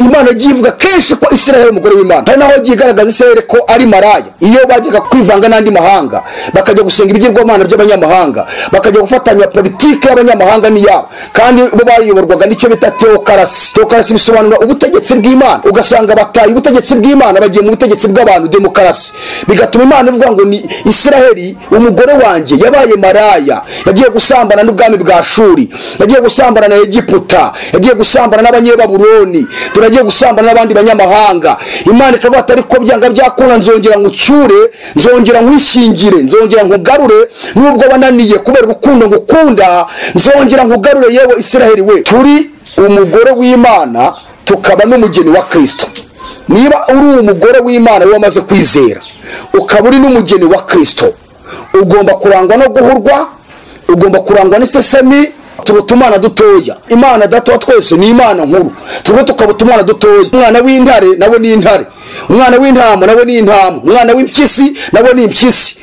imana yagiye ivuga kenshi ko israel umugore w'imana hari naho yagiye igaragaza israel ko ari maraya iyo bajyaga kwivanga n'andi mahanga bakajya gusenga ibigirwamana by'abanyamahanga bakajya gufatanya politiki y'abanyamahanga n'iyabo kandi bo bayoborwaga n'icyo bita teokarasi teokarasi bisobanura ubutegetsi bw'imana ugasanga bataye ubutegetsi bw'imana bagiye mu butegetsi bw'abantu demokarasi bigatuma imana ivuga ngo ni israel umugore wanjye yabaye maraya yagiye gusambana n'ubwami bwa shuri yagiye gusambana na egiputa yagiye gusambana n'abanyebaburoni turagiye gusambana n'abandi banyamahanga imana ikavuga ati ariko byanga byakunda nzongera nkucyure nzongera nkwishyingire nzongera nkugarure nubwo wananiye kubera urukundo ngukunda nzongera nkugarure yewe israheli we turi umugore w'imana tukaba n'umugeni wa kirisito niba uri umugore w'imana wamaze kwizera ukaba uri n'umugeni wa kirisito ugomba kurangwa no guhurwa ugomba kurangwa n'isesemi tuba utumana dutoya imana data wa twese ni imana nkuru turwo tukaba utumwana dutoya umwana w'intare nawe ni intare umwana w'intama nawe ni intama umwana w'impyisi nawe ni impyisi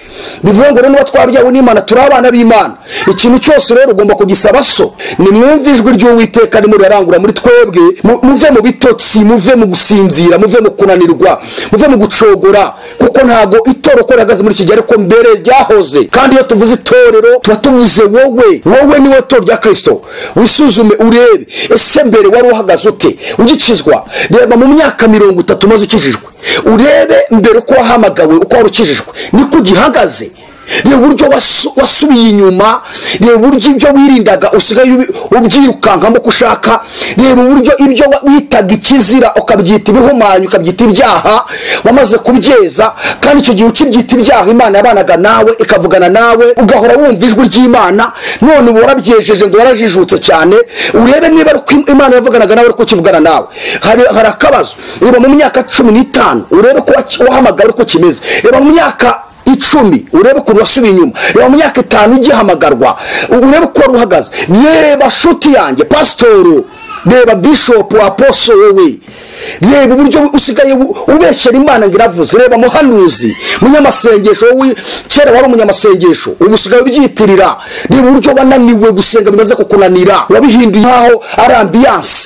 bivuga ngo rero niba twabyawe n'imana turi abana b'imana ikintu cyose rero ugomba kugisaba so nimwumve ijwi ry'uwiteka rimuri arangura muri twebwe muve mu bitotsi muve mu gusinzira muve mu kunanirwa muve mu gucogora kuko ntabwo itoroko rihagaze muri iki gihe ariko mbere ryahoze kandi iyo tuvuze itorero tuba tuvuze wowe wowe niwe toro rya kirisito wisuzume urebe ese mbere wari uhagaze ute ugikizwa reba mu myaka mirongo itatu maze ukijijwe urebe mbere uko wahamagawe uko wari ukijijwe niko ugihagaze reba uburyo wasubiye inyuma reba uburyo ibyo wirindaga usigaye ubyirukankamo uko ushaka reba uburyo ibyo witaga ikizira ukabyita ibihumanyi ukabyita ibyaha wamaze kubyeza kandi icyo gihe ukibyita ibyaha imana yabanaga nawe ikavugana nawe ugahora wumva ijwi ry'imana none uba warabyejeje ngo warajijutse cyane urebe niba imana yavuganaga nawe ariko ukivugana nawe hari akabazo reba mu myaka cumi n'itanu urebe ko wahamagara uko kimeze reba mu myaka icumi urebe ukuntu wasubiye inyuma reba mu myaka itanu ugihamagarwa urebe uko wari uhagaze reba shuti yanjye pasitoro reba bishopu aposo wowe reba uburyo usigaye ubeshyera imana ngo iravuze reba muhanuzi munyamasengesho wowe kera wari umunyamasengesho ubu usigaye ubyitirira reba uburyo wananiwe gusenga bimaze kukunanira wabihinduye nkaho ari ambiyanse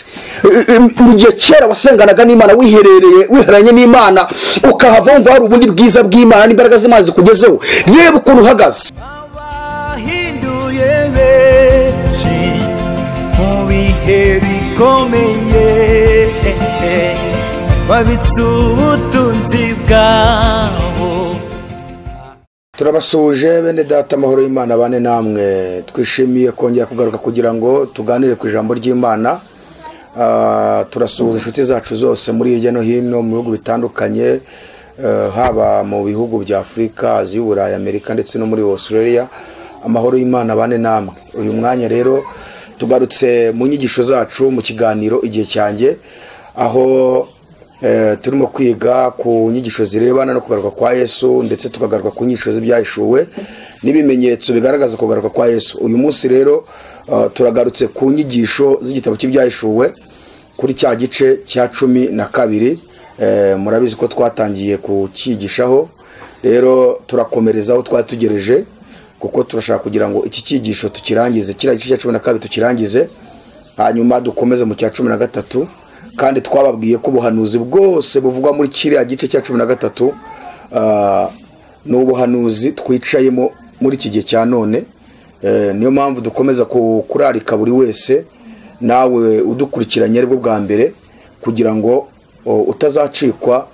mu gihe kera wasenganaga n'imana wiherereye wihereranye n'imana ukahava wumva hari ubundi bwiza bw'imana n'imbaraga z'imana zikugezeho reba ukuntu uhagaze abahinduye benshi mu bihe bikomeye babitse ubutunzi bwabo turabasuhuje bene data amahoro y'imana bane namwe twishimiye kongera kugaruka kugira ngo tuganire ku ijambo ry'imana turasuhuza inshuti zacu zose muri hirya no hino mu bihugu bitandukanye haba mu bihugu bya afurika aziya uburayi amerika ndetse no muri australia amahoro y'imana bane namwe uyu mwanya rero tugarutse mu nyigisho zacu mu kiganiro igihe cyanjye aho turimo kwiga ku nyigisho zirebana no kugaruka kwa yesu ndetse tukagaruka ku nyigisho z'ibyahishuwe n'ibimenyetso bigaragaza kugaruka kwa yesu uyu munsi rero turagarutse ku nyigisho z'igitabo cy'ibyahishuwe kuri cya gice cya cumi na kabiri murabizi ko twatangiye kucyigishaho rero turakomereza aho twari tugereje kuko turashaka kugira ngo iki cyigisho tukirangize kiriya gice cya cumi na kabiri tukirangize hanyuma dukomeze mu cya cumi na gatatu kandi twababwiye ko ubuhanuzi bwose buvugwa muri kiriya gice cya cumi na gatatu ni ubuhanuzi twicayemo muri iki gihe cya none niyo mpamvu dukomeza kurarika buri wese nawe udukurikiranye aribwo bwa mbere kugira ngo utazacikwa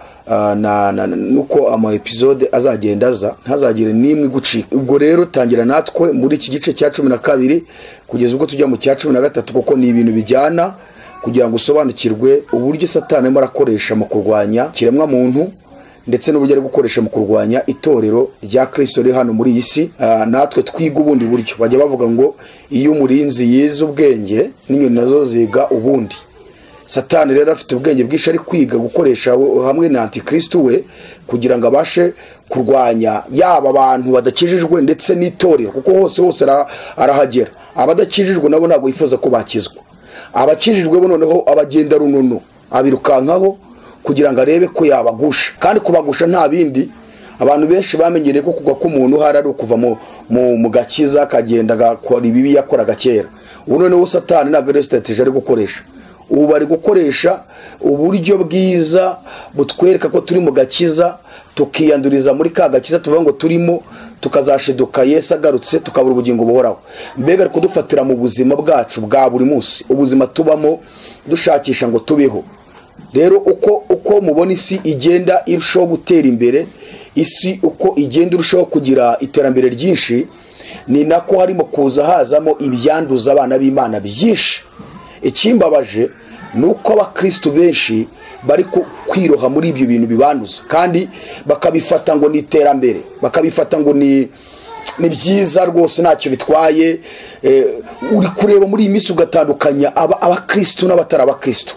nuko ama episode azagenda aza ntazagire n'imwe igucika ubwo rero tangira natwe muri iki gice cya cumi na kabiri kugeza ubwo tujya mu cya cumi na gatatu kuko ni ibintu bijyana kugira ngo usobanukirwe uburyo satani arimo arakoresha mu kurwanya kiremwa muntu ndetse n'uburyo ari gukoresha mu kurwanya itorero rya kirisito riri hano muri iyi si natwe twiga ubundi buryo bajya bavuga ngo iyo umurinzi yize ubwenge n'inyoni nazo ziga ubundi satani rero afite ubwenge bwinshi ari kwiga gukoresha hamwe na antikirisitu we kugira ngo abashe kurwanya yaba abantu badakijijwe ndetse n'itorero kuko hose hose arahagera abadakijijwe nabo ntabwo yifuza ko bakizwa abakijijwe bo noneho abagenda runono abirukankaho kugira ngo arebe ko yabagusha kandi kubagusha nta bindi abantu benshi bamenyereye ko kugwa k'umuntu hari ari ukuva mu gakiza akagenda agakora ibibi yakoraga kera ubu noneho satani ntabwo ari sitateje ari gukoresha ubu bari gukoresha uburyo bwiza butwereka ko turi mu gakiza tukiyanduriza muri ka gakiza tuvuga ngo turimo tukazashiduka yesu agarutse tukabura ubugingo buhoraho mbega ari kudufatira mu buzima bwacu bwa buri munsi ubuzima tubamo dushakisha ngo tubeho rero uko uko mubona isi igenda irushaho gutera imbere isi uko igenda irushaho kugira iterambere ryinshi ni nako harimo kuza hazamo ibyanduza abana b'imana byinshi ikimbabaje ni uko abakirisitu benshi bari ku- kwiroha muri ibyo bintu bibanduza kandi bakabifata ngo ni iterambere bakabifata ngo ni ni byiza rwose ntacyo bitwaye eh, uri kureba muri iyi minsi ugatandukanya aba- abakirisitu n'abatari abakirisitu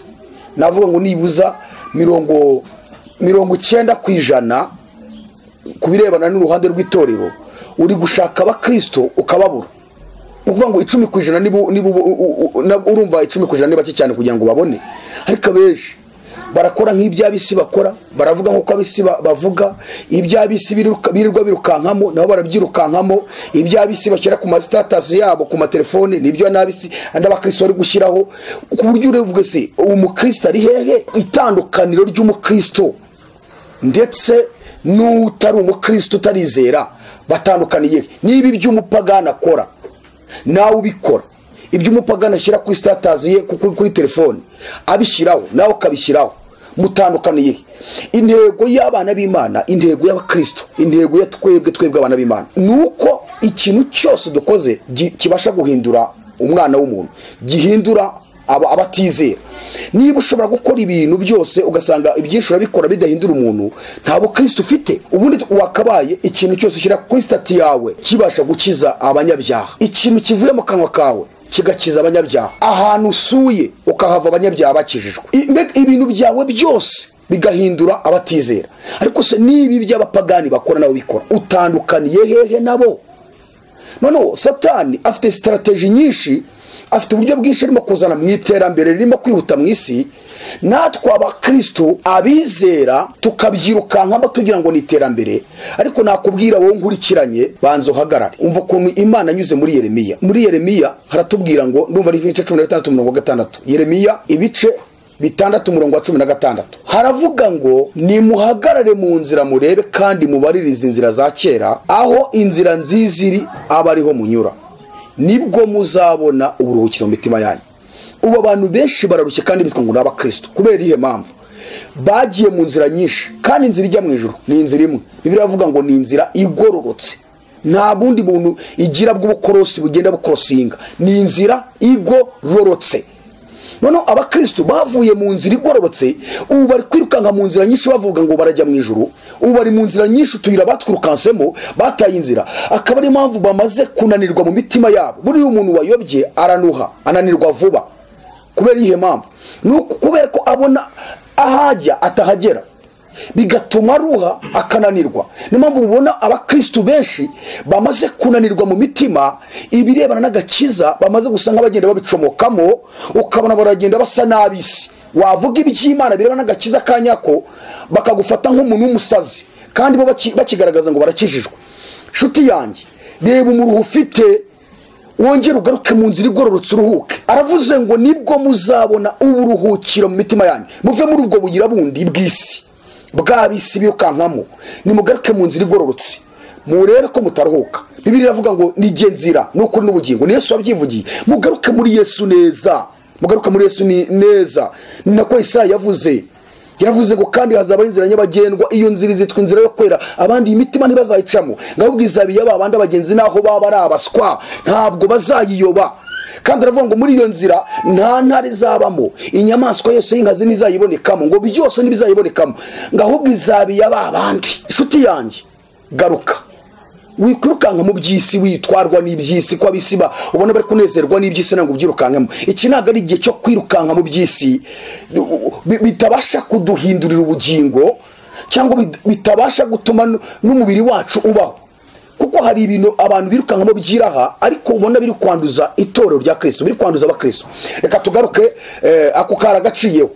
navuga ngo nibuza mirongo mirongo icyenda ku ijana ku birebana n'uruhande rw'itorero uri gushaka abakristo ukababura ni ukuvuga ngo icumi ku ijana niba u- niba u- u- u- na- urumva icumi ku ijana ni bake cyane kugira ngo babone ariko abenshi barakora nk'ibyo ab'isi bakora baravuga nk'uko ab'isi ba- bavuga ibyo ab'isi biruka- birirwa birukankamo nabo barabyirukankamo ibyo ab'isi bashyira ku masitatasi yabo ku matelefone nibyo n'ab'isi n'abakristo bari gushyiraho ku buryo urevuga se uwo mukristo ari hehe itandukaniro ry'umukristo ndetse n'utari umukristo utarizera batandukaniye niba ibyo umupagani akora nawe ubikora ibyo umupagani ashyira kuri sitatazi ye ku- kuri kuri telefone abishyiraho nawe ukabishyiraho mutandukaniye intego y'abana b'imana intego y'abakristo intego ya twebwe twebwe abana b'imana ni uko ikintu cyose dukoze gi- kibasha guhindura umwana w'umuntu gihindura aba- abatizera niba ushobora gukora ibintu byose ugasanga ibyinshi urabikora bidahindura umuntu nta bukristo ufite ubundi wakabaye ikintu cyose ushyira kuri sitati yawe kibasha gukiza abanyabyaha ikintu kivuye mu kanwa kawe kigakiza abanyabyaha ahantu usuye ukahava abanyabyaha bakijijwe I- mbega ibintu byawe byose bigahindura abatizera ariko se niba iby'abapagani bakora nabo bikora utandukaniye hehe nabo noneho satani afite sitarategi nyinshi afite uburyo bwinshi arimo kuzana mu iterambere ririmo kwihuta mu isi natwe abakirisitu abizera tukabyirukankamo tugira ngo ni iterambere ariko nakubwira wowe nkurikiranye banza uhagarare umva ukuntu imana anyuze muri yeremiya muri yeremiya haratubwira ngo ndumva ari ibice cumi na bitandatu mirongo gatandatu yeremiya ibice bitandatu umurongo wa cumi na gatandatu haravuga ngo nimuhagarare mu nzira murebe kandi mubaririze inzira za kera aho inzira nziza iri aba ariho munyura nibwo muzabona uburuhukiro mu mitima yanyu ubu abantu benshi bararushye kandi bitwa ngo ni abakristo kubera iyihe mpamvu bagiye mu nzira nyinshi kandi inzira ijya mu ijoro ni inzira imwe bibiri iravuga ngo ni inzira igororotse nta bundi buntu igira bw'ubukorosi bugenda bukorosinga ni inzira igororotse noneho abakristo bavuye mu nzira igororotse ubu bari kwirukanka mu nzira nyinshi bavuga ngo barajya mu ijuru ubu bari mu nzira nyinshi utuyira batwirukansemo bataye inzira akaba ariyo mpamvu bamaze kunanirwa mu mitima yabo buriya umuntu wayobye aranuha ananirwa vuba kubera iyihe mpamvu ni uku- kubera ko abona ahajya atahagera bigatuma aruha akananirwa niyo mpamvu mubona abakristu benshi bamaze kunanirwa mu mitima ibirebana n'agakiza bamaze gusa nk'abagenda babicomokamo ukabona baragenda basa n'ab'isi wavuga iby'imana birebana n'agakiza ka nyako bakagufata nk'umuntu w'umusazi kandi bo baki- bakigaragaza ngo barakijijwe nshuti yanjye reba umuruho ufite wongere ugaruke mu nzira igororotse uruhuke aravuze ngo nibwo muzabona uburuhukiro mu mitima yanyu muve muri ubwo bugira bundi bw'isi bw'abisi birukankamo nimugaruke mu nzira igororotse murebe ko mutaruhuka bibiri iravuga ngo nijye nzira ni ukuri n'ubugingo ni yesu wabyivugiye mugaruke muri yesu neza mugaruke muri yesu ni neza ni nako Yesaya yavuze yaravuze ngo kandi hazabaho inzira nyabagendwa iyo nzira izitwa inzira yo kwera abandi imitima ntibazayicamo ngabwo izabiye ba bandi abagenzi naho baba ari abaswa ntabwo bazayiyoba kandi aravuga ngo muri iyo nzira nta ntare izabamo inyamaswa yose y'inkazi ntizayibonekamo ngo byose ntibizayibonekamo ngo ahubwo izabiye ba bandi inshuti yanjye garuka wikwirukanka mu by'isi witwarwa n'iby'isi ko ab'isi ba ubona bari kunezerwa n'iby'isi ntabwo ubyirukankamo iki ntabwo ari igihe cyo kwirukanka mu by'isi bi- bitabasha kuduhindurira ubugingo cyangwa bit- bitabasha gutuma n- n'umubiri wacu ubaho kuko hari ibintu abantu birukankamo byiraha ariko ubona biri kwanduza itorero rya kirisito biri kwanduza abakristo reka tugaruke eh, ako kari agaciyeho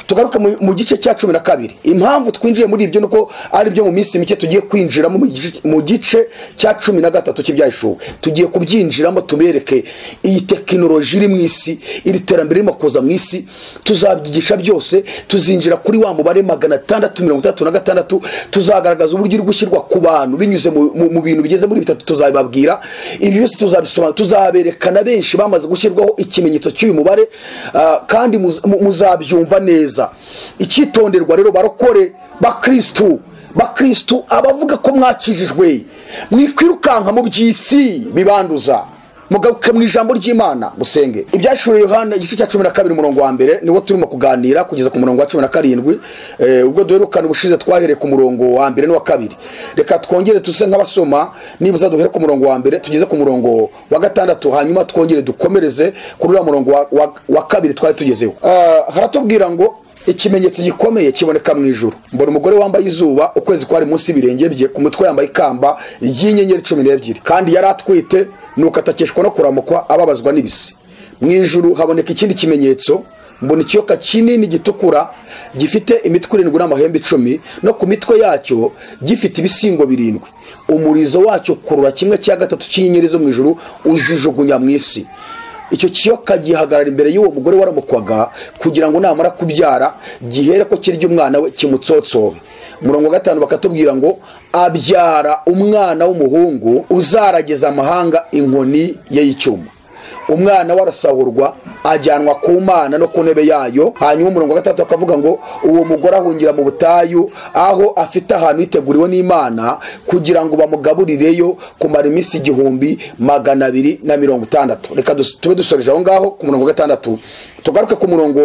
tugaruke mu- mu gice cya cumi na kabiri impamvu twinjiye muri ibyo ni uko ari byo mu minsi mike tugiye kwinjiramo mu gice- mu gice cya cumi na gatatu cy'ibyahishuwe tugiye kubyinjiramo tubereke iyi tekinoloji iri mu isi iri terambere ririmo kuza mu isi tuzabyigisha byose tuzinjira kuri wa mubare magana atandatu mirongo itandatu na gatandatu tuzagaragaza uburyo uri gushyirwa ku bantu binyuze mu- mu mu bintu bigeze muri bitatu tuzabibabwira ibi byose tuzabisobanura tuzaberekana benshi bamaze gushyirwaho ikimenyetso cy'uyu mubare ah, kandi muz- mu- muzabyumva neza icyitonderwa rero barokore bakirisitu bakirisitu abavuga ko mwakijijwe mwikwirukanka mu by'isi bibanduza mugaruke mu ijambo ry'imana musenge ibyashuriye yohana igice cya cumi na kabiri umurongo wa mbere niwo turimo kuganira kugeza ku murongo wa cumi na karindwi Eh, ubwo duherukana ubushize twahereye ku murongo wa mbere n'uwa kabiri reka twongere tuse nk'abasoma nibuza duhere ku murongo wa mbere tugeze ku murongo wa gatandatu hanyuma twongere dukomereze kuri uriya murongo wa, wa, wa kabiri twari tugezeho Ah, haratubwira ngo ikimenyetso gikomeye kiboneka mu ijuru mbona umugore wambaye izuba ukwezi kwari munsi y'ibirenge bye ku mutwe yambaye ikamba ry'inyenyeri cumi n'ebyiri kandi yari atwite nuko atakeshwa no kuramukwa ababazwa n'ibisi mu ijuru haboneka ikindi kimenyetso mbona ikiyoka kinini gitukura gifite imitwe irindwi n'amahembe icumi no ku mitwe yacyo gifite ibisingo birindwi umurizo wacyo kurura kimwe cya gatatu cy'inyenyeri zo mu ijuru uzijugunya mu isi icyo kiyoka gihagarara imbere y'uwo mugore waramukwaga kugira ngo namara kubyara gihere ko kirya umwana we kimutsotsobe umurongo wa gatanu bakatubwira ngo abyara umwana w'umuhungu uzarageza amahanga inkoni ye y'icyuma umwana we arasahurwa ajyanwa ku mana no ku ntebe yayo hanyuma umurongo wa gatandatu akavuga ngo uwo mugore ahungira mu butayu aho afite ahantu yiteguriwe n'imana kugira ngo bamugaburireyo kumara iminsi igihumbi magana abiri na mirongo itandatu reka dus- tube dusoreje aho ngaho ku murongo wa gatandatu tugaruke ku murongo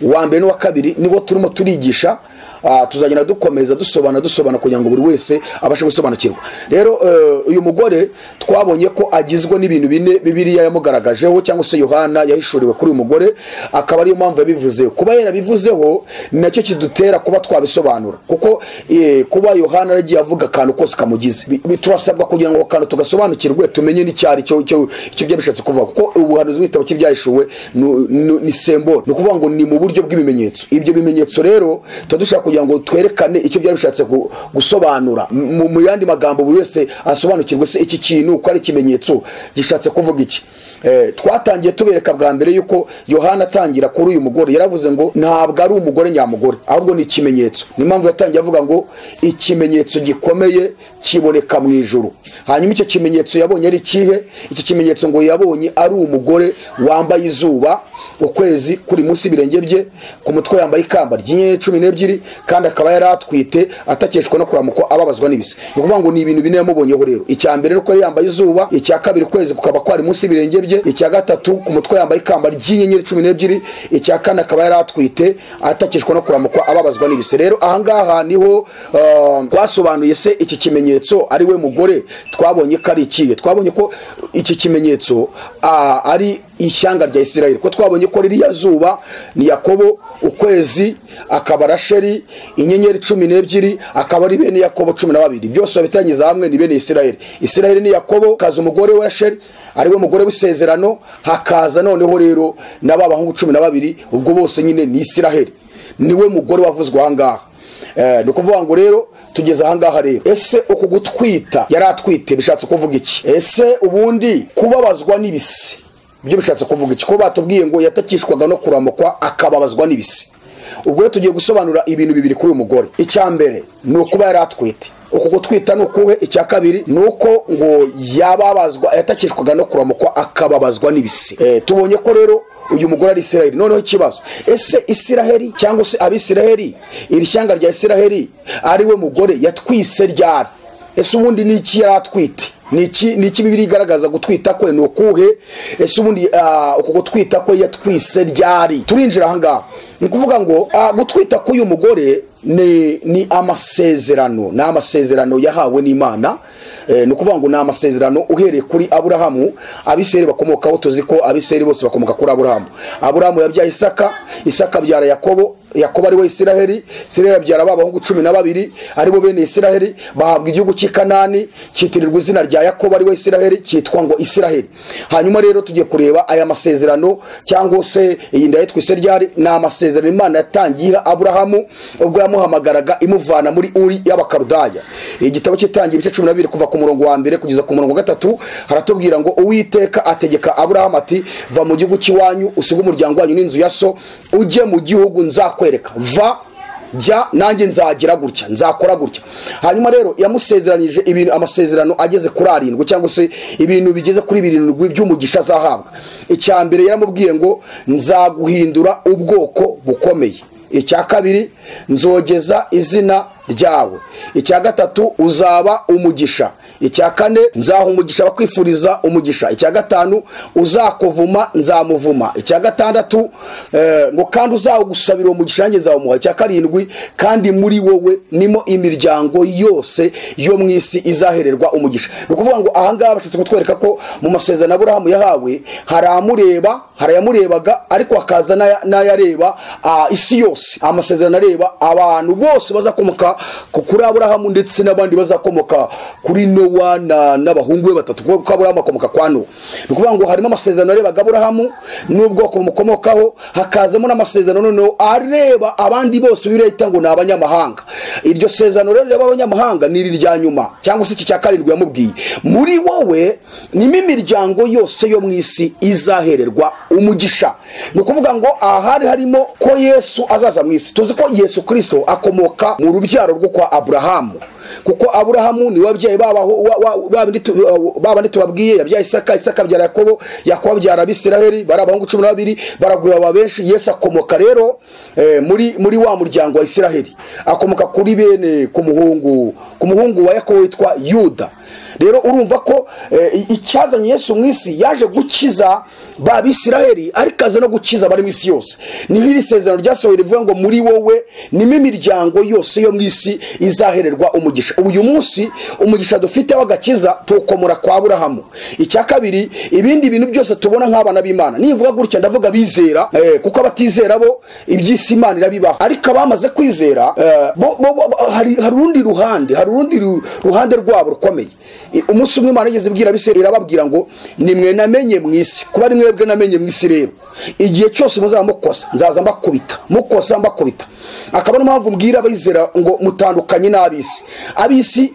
wa mbere n'uwa kabiri niwo turimo turigisha Ah, tuzagenda dukomeza dusobanura dusobanura kugira ngo buri wese abashe gusobanukirwa rero eh, uyu mugore twabonye ko agizwe n'ibintu bine bibiliya yamugaragajeho cyangwa se yohana yahishuriwe kuri uyu mugore akaba ariyo mpamvu yabivuzeho kuba yarabivuzeho ni nacyo kidutera kuba twabisobanura kuko eh, kuba yohana yaragiye avuga akantu kose kamugize Bi- bi- turasabwa kugira ngo ako kantu tugasobanukirwe tumenye n'icyari cyo cyo icyo byabishatse kuvuga kuko ubuhanuzi bw'ibitabo cy'ibyahishuwe nu- nu- ni semboro ni ukuvuga ngo ni mu buryo bw'ibimenyetso ibyo bimenyetso rero tuba dushaka kugira ngo twerekane icyo byari bishatse gu- gusobanura mu mu yandi magambo buri wese asobanukirwe se iki kintu uko ari ikimenyetso gishatse kuvuga iki Eh, twatangiye tubereka bwa mbere yuko yohana atangira kuri uyu mugore yaravuze ngo ntabwo ari umugore nyamugore ahubwo ni ikimenyetso niyo mpamvu yatangiye avuga ngo ikimenyetso gikomeye kiboneka mu ijuru hanyuma icyo kimenyetso yabonye ari ikihe iki kimenyetso ngo yabonye ari umugore wambaye izuba ukwezi kuri munsi y'ibirenge bye ku mutwe yambaye ikamba ry'inyenyeri cumi n'ebyiri kandi akaba yari atwite atakeshwa no kuramukwa ababazwa n'ibisi ni ukuvuga ngo ni ibintu bine yamubonyeho rero icya mbere ni uko yari yambaye izuba icya kabiri ukwezi kukaba kwari munsi y'ibirenge bye icya gatatu ku mutwe yambaye ikamba ry'inyenyeri cumi n'ebyiri icya kane akaba yari atwite atakeshwa no kuramukwa ababazwa n'ibisi rero ahangaha niho ah, twasobanuye se iki kimenyetso ari we mugore twabonye ko ari ikihe twabonye ko iki kimenyetso ah, ari ishyanga rya isirayeli ko twabonye ko ririya zuba ni yakobo ukwezi akaba rasheri inyenyeri cumi n'ebyiri akaba ari bene yakobo cumi na babiri byose babitangiza hamwe ni bene isirayeli isirayeli ni yakobo kaza umugore we rasheri ariwe mugore w'isezerano hakaza noneho rero na ba bahungu cumi na babiri ubwo bose nyine ni isirayeli niwe mugore wavuzwe ahangaha Eh, ni ukuvuga ngo rero tugeze ahangaha rero ese uku gutwita yari atwite bishatse kuvuga iki ese ubundi kubabazwa n'ibisi byo bishatse kuvuga iki ko batubwiye ngo yatakishwaga no kuramukwa akababazwa n'ibisi ubwo rero tugiye gusobanura ibintu bibiri kuri uyu mugore icya mbere ni ukuba yari atwite uku gutwita ni ukuhe icya kabiri ni uko ngo yababazwa yatakishwaga no kuramukwa akababazwa n'ibisi Eh, tubonye ko rero uyu mugore ari isiraheli noneho ikibazo ese isiraheli cyangwa se abisiraheli iri shyanga rya isiraheli ari we mugore yatwise ryari ese ubundi ni iki yari atwite ni iki ni iki bibiri igaragaza gutwita kwe ni ukuhe ese ubundi ah, uku gutwita kwe yatwise ryari turinjira ahangaha ni ukuvuga ngo ah, gutwita k'uyu mugore ni ni amasezerano ni amasezerano yahawe n'imana Eh, ni ukuvuga ngo ni amasezerano uhereye kuri aburahamu abiseri bakomokaho tuzi ko abiseri bose bakomoka kuri aburahamu aburahamu yabyaye isaka isaka abyara yakobo yakobo ari we isiraheli isiraheli abyara ba bahungu cumi na babiri ari bo bene isiraheli bahabwa igihugu cy'i kanani cyitirirwa izina rya yakobo ari we isiraheli cyitwa ngo isiraheli hanyuma rero tugiye kureba aya masezerano cyangwa se iyi nda yitwa ryari ni amasezerano imana yatangiye iha aburahamu ubwo yamuhamagaraga imuvana muri uri y'abakarudaya igitabo cy'itangiye ibice cumi na bibiri kuva ku murongo wa mbere kugeza ku murongo wa gatatu haratubwira ngo uwiteka ategeka aburahamu ati va mu gihugu cy'iwanyu usige umuryango wanyu n'inzu ya so ujye mu gihugu nzakwereka va jya nanjye nzagira gutya nzakora gutya hanyuma rero yamusezeranyije ibintu amasezerano ageze kuri arindwi cyangwa se ibintu bigeze kuri birindwi by'umugisha azahabwa icya mbere yaramubwiye ngo nzaguhindura ubwoko bukomeye icya kabiri nzogeza izina ryawe icya gatatu uzaba umugisha icya kane nzaha umugisha abakwifuriza umugisha icya gatanu uzakuvuma nzamuvuma icya gatandatu eh, ngo kandi uzawugusabira umugisha nanjye nzawumuha icya karindwi kandi muri wowe nimo imiryango yose yo mu isi izahererwa umugisha ni ukuvuga ngo ahangaha bashatse kutwereka ko mu masezerano aburahamu yahawe hari amureba hari ayamurebaga ariko hakaza n'aya- n'ayareba ah, isi yose amasezerano areba abantu bose bazakomoka ku- kuri aburahamu ndetse n'abandi bazakomoka kuri nowa na- n'abahungu be batatu kuko kuko aburahamu akomoka kwa nowa ni ukuvuga ngo harimo amasezerano arebaga aburahamu n'ubwoko bumukomokaho hakazamo n'amasezerano noneho areba abandi bose bireta ngo ni abanyamahanga iryo sezerano rero rireba abanyamahanga ni iri rya nyuma cyangwa se iki cya karindwi yamubwiye muri wowe nimo imiryango yose yo mu isi izahererwa umugisha ni ukuvuga ngo aha hari harimo ko yesu azaza mu isi tuzi ko yesu kirisito akomoka mu rubyaro rwo kwa aburahamu kuko aburahamu ni wabyaye babandi tubabwiye yabyaye isaka isaka abyara yakobo yakobo abyara abisiraheli bari abahungu cumi na babiri baragwira ba benshi yesu akomoka rero eh, muri muri wa muryango wa isiraheli akomoka kuri bene ku muhungu ku muhungu wa yakobo witwa yuda rero urumva ko eh, icyazanye yesu mu isi yaje gukiza ba bisiraheli ariko aza no gukiza abari mu isi yose niho iri sezerano ryasohoye rivuga ngo muri wowe nimo imiryango yose yo mu isi izahererwa umugisha ubu uyu munsi umugisha dufite w'agakiza tuwukomora kwa aburahamu icya kabiri ibindi bintu byose tubona nk'abana b'imana nimvuga gutya ndavuga bizera eh, kuko abatizera bo iby'isi imana irabibaho ariko abamaze kwizera eh, bo, bo, bo, hari hari urundi ruhande hari urundi ru- ruhande rwabo rukomeye I- umunsi umwe imana yigeze ibwira abisirayeli irababwira ngo nimwe namenye mu isi kuba ari mwebwe namenye mu isi rero igihe cyose muzaba mukosa nzaza mbakubita mukosa mbakubita akaba ariyo mpamvu mbwira abizera ngo mutandukanye n'ab'isi ab'isi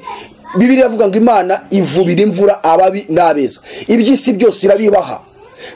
bibiri iravuga ngo imana ivubira imvura ababi n'abeza iby'isi byose irabibaha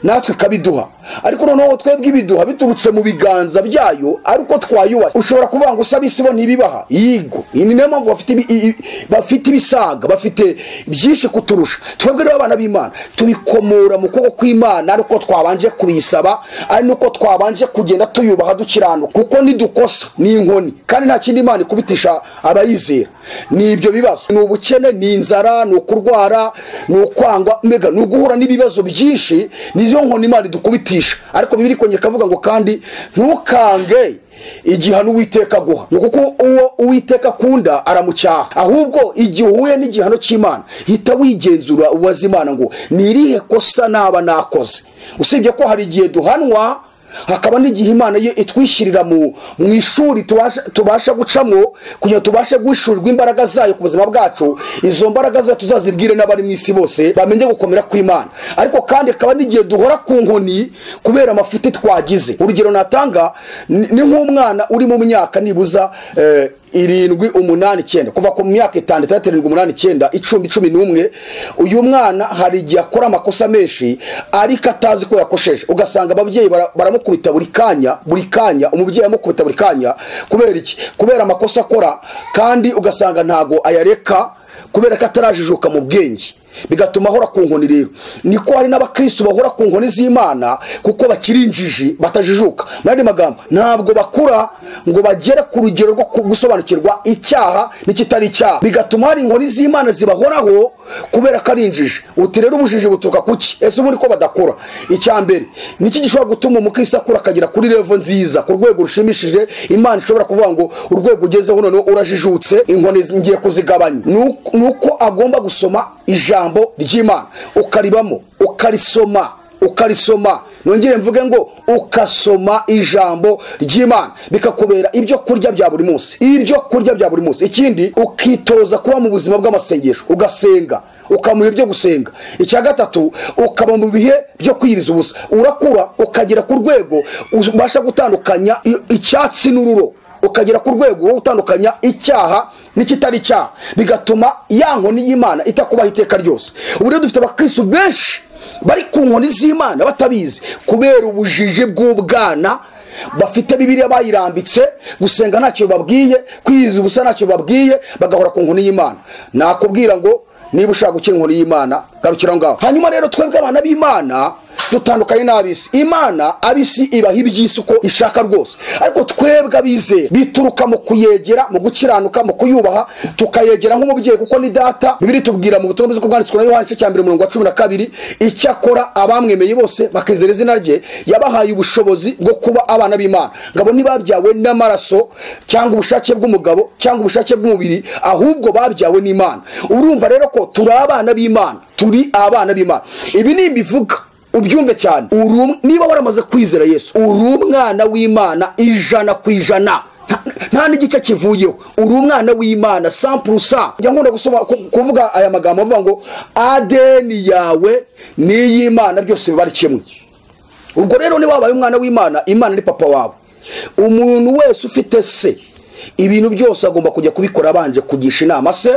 natwe ikabiduha ariko noneho twebwe ibiduha biturutse mu biganza byayo ariko twayubaha ushobora kuvuga ngo usaba isi bo ntibibaha yigo iyi ni nayo mpamvu bafite ibi- i- i- bafite ibisaga bafite byinshi kuturusha twebwe rero abana b'imana tubikomora mu kuboko kw'imana ariko twabanje kubisaba ari nuko twabanje kugenda tuyubaha dukiranuka kuko nidukosa ni inkoni kandi nta kindi imana ikubitisha abayizera ni ibyo bibazo ni ubukene ni inzara ni ukurwara ni ukwangwa mbega ni uguhura n'ibibazo byinshi nizo nkoni imana idukubitisha ariko bibiri kongera ikavuga ngo kandi ntukange igihano uwiteka aguha ni kuko uwo uwiteka akunda aramucyaha ahubwo igihe uhuye n'igihano cy'imana hita wigenzura ubaza imana ngo ni irihe kosa naba nakoze usibye ko hari igihe duhanwa hakaba n'igihe imana ye itwishyirira mu mu ishuri tubasha- tubasha gucamo kugira ngo tubashe guhishurirwa imbaraga zayo ku buzima bwacu izo mbaraga zayo tuzazibwire n'abari mu isi bose bamenye gukomera kw'imana ariko kandi hakaba n'igihe duhora ku nkoni kubera amafuti twagize urugero natanga ni ni nk'umwana uri mu myaka nibuza eh, irindwi umunani icyenda kuva ku myaka itanu itandatu irindwi umunani icyenda icumi cumi n'umwe uyu mwana hari igihe akora amakosa menshi ariko atazi ko yakosheje ugasanga ababyeyi bara- baramukubita buri kanya buri kanya umubyeyi amukubita buri kanya kubera iki kubera amakosa akora kandi ugasanga ntago ayareka kubera ko atarajijuka mu bwenge bigatuma ahora ku nkoni rero niko hari n'abakristo bahora ku nkoni z'imana kuko bakiri injiji batajijuka mu yandi magambo ntabwo bakura ngo bagere ku rugero rwo ku- gusobanukirwa icyaha n'ikitari icyaha bigatuma hari inkoni z'imana zibahoraho kubera ko ari injiji uti rero ubujiji buturuka ku ki ese ubu ko badakura icya mbere niki gishobora gutuma umukristo akura akagera kuri revo nziza ku rwego rushimishije imana ishobora kuvuga ngo urwego ugezeho noneho urajijutse inkoni ngiye kuzigabanya ni uko- ni uko agomba gusoma ijambo ry'imana ukaribamo ukarisoma ukarisoma nongere mvuge ngo ukasoma ijambo ry'imana bikakubera ibyo kurya bya buri munsi ibyo kurya bya buri munsi ikindi ukitoza kuba mu buzima bw'amasengesho ugasenga ukamuha ibyo gusenga icya gatatu ukaba mu bihe byo kwiyiriza ubusa urakura ukagera ku rwego ubasha gutandukanya i- icyatsi n'ururo ukagera ku rwego wo gutandukanya icyaha n'ikitari icyaha bigatuma ya nkoni y'imana itakubaho iteka ryose ubu rero dufite abakristo benshi bari ku nkoni z'imana batabizi kubera ubujiji bw'ubwana bafite bibiriya bayirambitse gusenga ntacyo babwiye kwiyiza ubusa ntacyo babwiye bagahora ku nkoni y'imana nakubwira ngo niba ushaka gukira inkoni y'imana garukira aho ngaho hanyuma rero twebwe abana b'imana dutandukanye n'ab'isi imana ab'isi ibaha iby'isi uko ishaka rwose ariko twebwe abizeye bituruka mu kuyegera mu gukiranuka mu kuyubaha tukayegera nk'umubyeyi kuko ni data bibiri tubwira mu butumwa bwiza uko bwanditswe na yohani igice cya mbere umurongo wa cumi na kabiri icyakora abamwemeye bose bakizera izina rye yabahaye ubushobozi bwo kuba abana b'imana ngabo ntibabyawe n'amaraso cyangwa ubushake bw'umugabo cyangwa ubushake bw'umubiri ahubwo babyawe n'imana urumva rero ko turi abana b'imana turi abana b'imana ibi ni imbivuga ubyumve cyane Uru- niba waramaze kwizera yesu uri umwana w'imana ijana ku ijana Nta- nta n'igice kivuyeho uri umwana w'imana sampurusa njya nkunda gusoma ku- kuvuga aya magambo avuga ngo adeni yawe n'iy'imana byose biba ari kimwe ubwo rero niba wabaye umwana w'imana imana ni papa wawe umuntu wese ufite se ibintu byose agomba kujya kubikora abanje kugisha inama se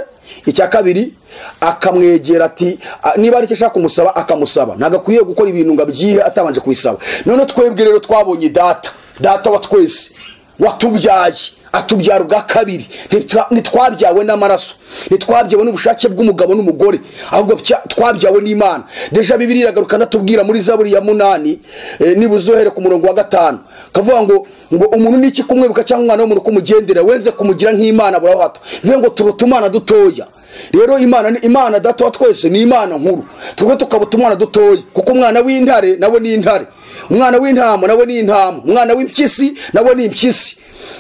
icya kabiri akamwegera ati a- niba ari icyo ashaka kumusaba akamusaba ntabwo akwiye gukora ibintu ngo abyihe atabanje kubisaba noneho twebwe rero twabonye data data wa twese watubyaye atubyara ubwa kabiri Ntitwa- ntitwabyawe n'amaraso ntitwabyawe n'ubushake bw'umugabo n'umugore ahubwo bya- twabyawe n'imana deja bibiri iragaruka anatubwira muri zaburi ya munani eh, nibuze uhere ku murongo wa gatanu kavuga ngo ngo umuntu n'iki kumwibuka cyangwa umwana w'umuntu kumugendera wenze kumugira nk'imana buraho hato bivuze ngo turuta umwana dutoya rero imana ni imana data wa twese ni imana nkuru twebwe tukaba umwana dutoya kuko umwana w'intare nawe ni intare umwana w'intama nawe ni intama umwana w'impyisi nawe ni impyisi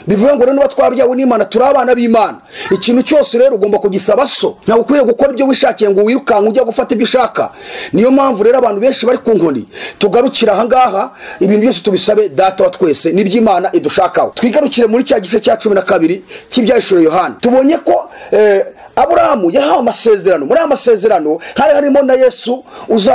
bivuga ngo rero niba twabyawe n'imana turi abana b'imana ikintu cyose rero ugomba kugisaba so ntabwo ukwiye gukora ibyo wishakiye ngo wirukanke ujya gufata ibyo ushaka niyo mpamvu rero abantu benshi bari ku nkoni tugarukire ahangaha ibintu byose tubisabe data wa twese n'iby'imana idushakaho twigarukire muri cya gice cya cumi na kabiri cy'ibyahishura yohani tubonye ko eh, aburahamu yahawe amasezerano muri aya masezerano hari harimo na yesu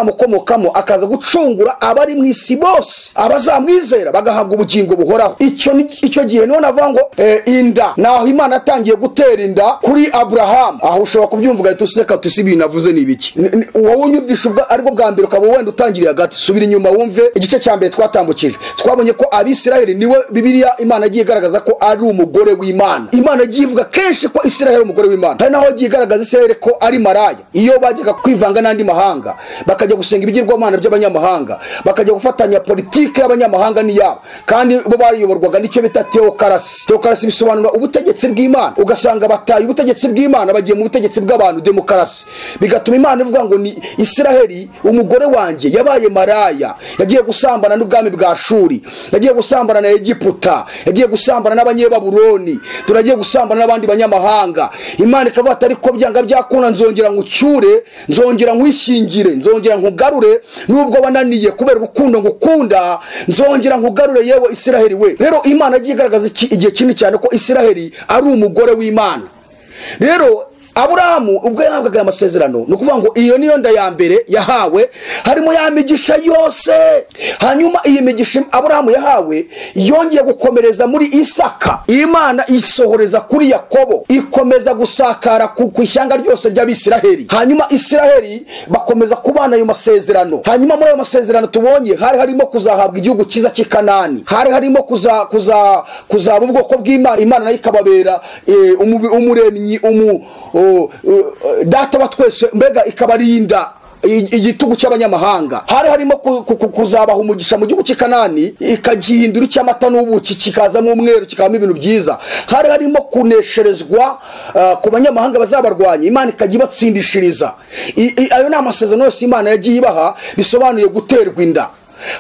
uzamukomokamo akaza gucungura abari mu isi bose abazamwizera bagahabwa ubugingo buhoraho icyo ni- icyo gihe niho navuga ngo eh, inda ni aho imana yatangiye gutera inda kuri aburahamu aho ushobora kubyumva ugahita useka tusi ibintu navuze ni ibiki Ni- ni- wowe unyumvisha ubwa aribwo bwa mbere ukaba wenda utangiriye hagati subira inyuma wumve igice cya mbere twatambukije twabonye ko abisiraheli niwe bibiliya imana yagiye igaragaza ko ari umugore w'imana imana yagiye ivuga kenshi ko isiraheli ari umugore w'imana hari naho yagiye igaragaza isiraheli ko ari maraya iyo bajyaga kwivanga n'andi mahanga bakajya gusenga ibigirwamana by'abanyamahanga bakajya gufatanya politiki y'abanyamahanga n'iyabo kandi bo bayoborwaga n'icyo bita teokarasi teokarasi bisobanura ubutegetsi bw'imana ugasanga bataye ubutegetsi bw'imana bagiye mu butegetsi bw'abantu demokarasi bigatuma imana ivuga ngo ni isiraheli umugore wanjye yabaye maraya yagiye gusambana n'ubwami bwa shuri yagiye gusambana na egiputa yagiye gusambana n'abanyebaburoni turagiye gusambana n'abandi banyamahanga imana ikavuga ati ariko byanga byakunda nzongera nkucyure nzongera nkwishingire nzongera nkugarure nubwo wananiye kubera urukundo ngukunda nzongera nkugarure yewe isiraheli we rero imana yagiye igaragaza iki- igihe kinini cyane ko isiraheli ari umugore w'imana rero aburahamu ubwo yahabwaga aya masezerano ni ukuvuga ngo iyo niyo nda ya mbere yahawe harimo ya migisha yose hanyuma iyi migisha aburahamu yahawe yongeye gukomereza muri isaka imana isohoreza kuri yakobo ikomeza gusakara ku ku ishyanga ryose ry'abisiraheli hanyuma isiraheli bakomeza kubana ayo masezerano hanyuma muri ayo masezerano tubonye hari harimo kuzahabwa igihugu cyiza cy'i kanani hari harimo kuza kuza kuzaba ubwoko bw'imana imana nayo ikababera eh, umubi- umuremyi umu- o- u- u- data wa twese mbega ikabarinda i- igitugu cy'abanyamahanga hari harimo ku- ku- ku- kuzabaha umugisha mu gihugu cy'i kanani ikagihindura icy'amata n'ubuki kikazamo umweru kikabamo ibintu byiza hari harimo kunesherezwa ah, ku banyamahanga bazabarwanya imana ikajya ibatsindishiriza I- i- ayo ni amasezerano yose imana yagiye ibaha bisobanuye guterwa inda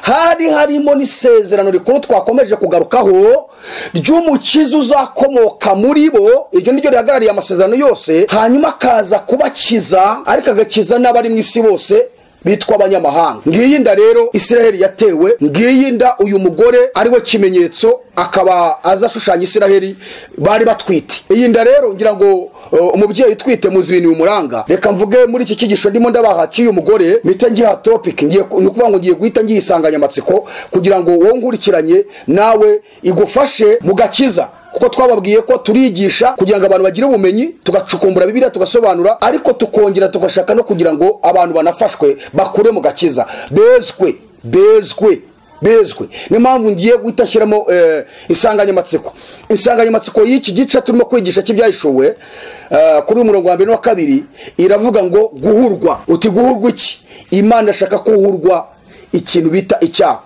hari harimo n'isezerano rikuru twakomeje kugarukaho ry'umukiza uzakomoka muri bo iryo ni ryo rihagarariye amasezerano yose hanyuma akaza kubakiza ariko agakiza n'abari mu isi bose bitwa abanyamahanga ngiyi nda rero isiraheli yatewe ngiyi nda uyu mugore ari we kimenyetso akaba aza ashushanya isiraheli bari batwite iyi nda rero ngira ngo uh, umubyeyi utwite muzi ibintu bimuranga reka mvuge muri iki cyigisho ndimo ndabaha cy'uyu mugore mpita ngiha topic ngiye ku- ni ukuvuga ngo ngiye guhita ngiha insanganyamatsiko kugira ngo wowe nkurikiranye nawe igufashe mu gakiza kuko twababwiye ko turigisha kugira ngo abantu bagire ubumenyi tugacukumbura bibiliya tugasobanura ariko tukongera tugashaka no kugira ngo abantu banafashwe bakure mu gakiza bezwe bezwe bezwe niyo mpamvu ngiye guhita ashyiramo eh, insanganyamatsiko insanganyamatsiko y'iki gice turimo kwigisha cy'ibyahishuwe eh, kuri uyu murongo wa mbere n'uwa kabiri iravuga ngo guhurwa uti guhurwa iki imana ashaka ko uhurwa ikintu bita icyaha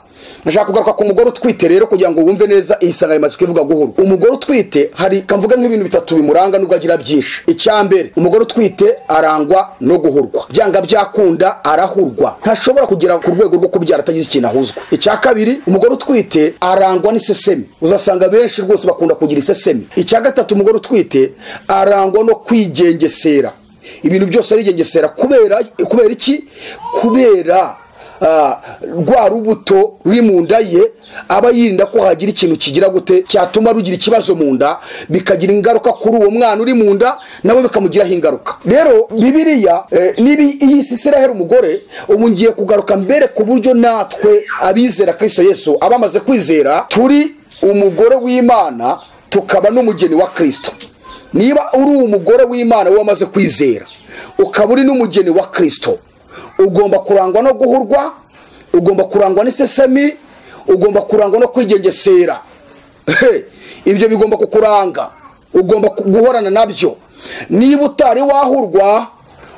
Nashaka kugaruka ku mugore utwite rero kugira ngo wumve neza iyi nsanganyamatsiko ivuga guhura. Umugore utwite hari kamvuga nk'ibintu bitatu bimuranga nubwo agira byinshi. Icya mbere, umugore utwite arangwa no guhurwa. Byanga byakunda arahurwa. Ntashobora kugera ku rwego rwo kubyara atagize ikintu ahuzwa. Icya kabiri, umugore utwite arangwa n'isesemi. Uzasanga benshi rwose bakunda kugira isesemi. Icya gatatu, umugore utwite arangwa no kwigengesera. Ibintu byose arigengesera kubera kubera iki? Kubera Ah, rwa rubuto ruri mu nda ye aba yirinda ko hagira ikintu kigira gute cyatuma rugira ikibazo mu nda bikagira ingaruka kuri uwo mwana uri mu nda nawe bikamugiraho ingaruka rero bibiriya eh, nibi iyi sisiraheri umugore ubu ngiye kugaruka mbere ku buryo natwe abizera kristo yesu abamaze kwizera turi umugore w'imana tukaba n'umugeni wa kristo niba uri umugore w'imana wowe wamaze kwizera ukaba uri n'umugeni wa kristo ugomba kurangwa no guhurwa ugomba kurangwa n'isesemi ugomba kurangwa no kwigengesera He, ibyo bigomba kukuranga ugomba ku- guhorana nabyo niba utari wahurwa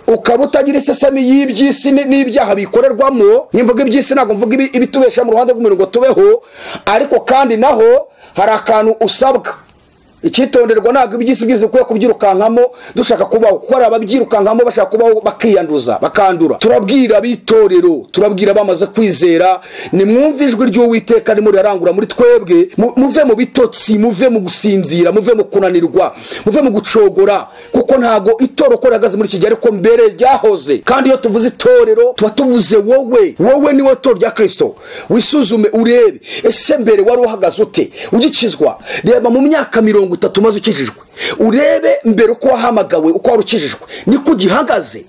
ukaba utagira isesemi y'iby'isi ni- n'ibyaha bikorerwamo nimvuga iby'isi ntabwo mvuga ibi- ibitubesha mu ruhande rw'imirongo tubeho ariko kandi naho hari akantu usabwa icyitonderwa ntabwo iby'isi byose dukwiye kubyirukankamo dushaka kubaho kuko hari ababyirukankamo bashaka kubaho bakiyanduza bakandura turabwira ab'itorero turabwira abamaze kwizera nimwumve ijwi ry'uwiteka arimo rirarangura muri twebwe mu- muve mu bitotsi muve mu gusinzira muve mu kunanirwa muve mu gucogora kuko ntago itoro uko rihagaze muri iki gihe ariko mbere ryahoze kandi iyo tuvuze itorero tuba tuvuze wowe wowe niwe toro rya kirisito wisuzume urebe ese mbere wari uhagaze ute ugikizwa reba mu myaka mirongo itatu maze ukijijwe urebe mbere uko wahamagawe uko wari ukijijwe niko ugihagaze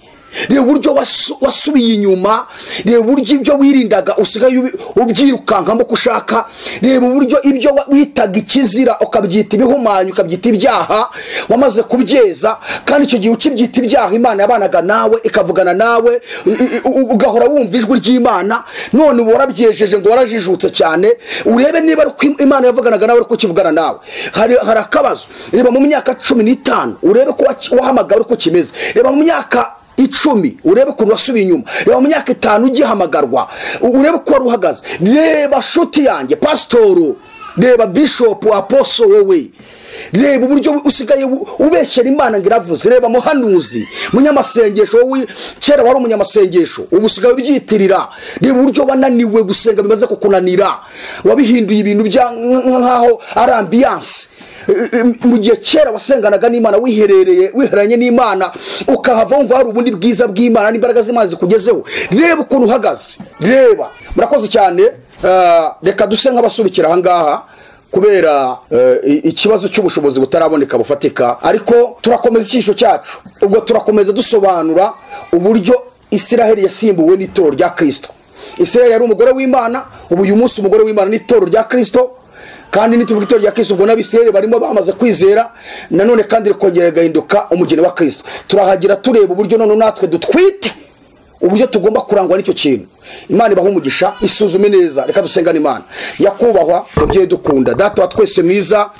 reba uburyo wasu- wasubiye inyuma reba uburyo ibyo wirindaga usigaye ubi- ubyirukankamo uko ushaka reba uburyo ibyo wa- witaga ikizira ukabyita ibihumanyu ukabyita ibyaha wamaze kubyeza kandi icyo gihe ukibyita ibyaha imana yabanaga nawe ikavugana nawe i- i- i- u- ugahora wumva ijwi ry'imana none uba warabyejeje ngo warajijutse cyane urebe niba ari uko im- imana yavuganaga nawe ariko ukivugana nawe hari hari akabazo reba mu myaka cumi n'itanu urebe ko waci- wahamagara uko kimeze reba mu myaka icumi urebe ukuntu wasubiye inyuma reba mu myaka itanu ugihamagarwa u- urebe uko wari uhagaze reba shuti yanjye pasitoro reba bishopu aposo wowe reba uburyo usigaye u- ubeshyera imana ngo iravuze reba muhanuzi munyamasengesho wowe kera wari umunyamasengesho ubu usigaye ubyitirira reba uburyo wananiwe gusenga bimaze kukunanira wabihinduye ibintu bya nk'aho ari ambiyanse mu gihe kera wasenganaga n'imana wiherereye wihereranye n'imana ukahava wumva hari ubundi bwiza bw'imana n'imbaraga z'imana zikugezeho reba ukuntu uhagaze reba murakoze cyane Eh, reka duse nk'abasubikira ahangaha kubera eh, i- ikibazo cy'ubushobozi butaraboneka bufatika ariko turakomeza icyigisho cyacu ubwo turakomeza dusobanura uburyo isiraheli yasimbuwe n'itoro rya kirisito isiraheli yari umugore w'imana ubu uyu munsi umugore w'imana n'itoro rya kirisito kandi nituvuga itorero rya kristo ubwo n'abisirayeli barimo bamaze kwizera nanone kandi rikongera rigahinduka umugeni wa kristo turahagira tureba uburyo none natwe dutwite uburyo tugomba kurangwa n'icyo kintu imana ibaha umugisha isuzume neza reka dusengane imana nyakubahwa mubyeyi dukunda data wa twese mwiza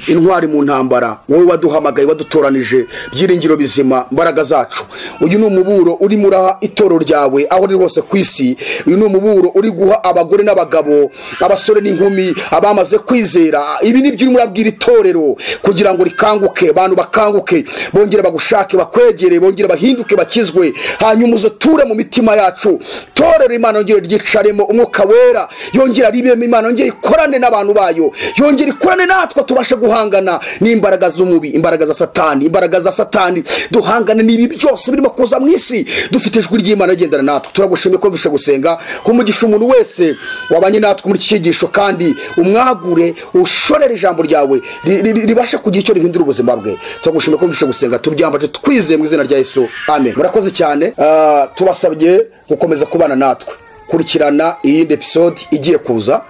intwari mu ntambara wowe waduhamagaye wadutoranije byiringiro bizima mbaraga zacu uyu ni umuburo urimo uraha itorero ryawe aho riri hose ku isi uyu ni umuburo uri guha abagore n'abagabo abasore n'inkumi abamaze kwizera ibi ni byo urimo urabwira itorero kugira ngo rikanguke abantu bakanguke bongere bagushake bakwegere bongere bahinduke bakizwe hanyuma uzoture mu mitima yacu torero imana yongere ryicaremo umwuka wera yongere aribemo imana yongere ikorane n'abantu bayo yongere ikorane natwe tubashe guhangana n'imbaraga z'umubi imbaraga za satani imbaraga za satani duhangane n'ibi byose birimo kuza mu isi dufite ijwi ry'imana rigendana natwe turagushimiye ko mvishe gusenga ko umugisha umuntu wese wabanye natwe muri iki cyigisho kandi umwagure ushorere ijambo ryawe ri- ri- ri- ribashe kugira icyo rihindura ubuzima bwe turagushimiye ko mvishe gusenga tubyambaje twizeye mu izina rya yesu amen murakoze cyane ah, tubasabye gukomeza kubana natwe kurikirana iyindi episode igiye kuza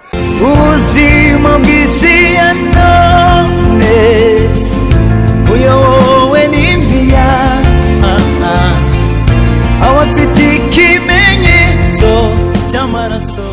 ubuzima bw'isi ya none buyobowe n'imiyaga abafite ikimenyetso cy'amaraso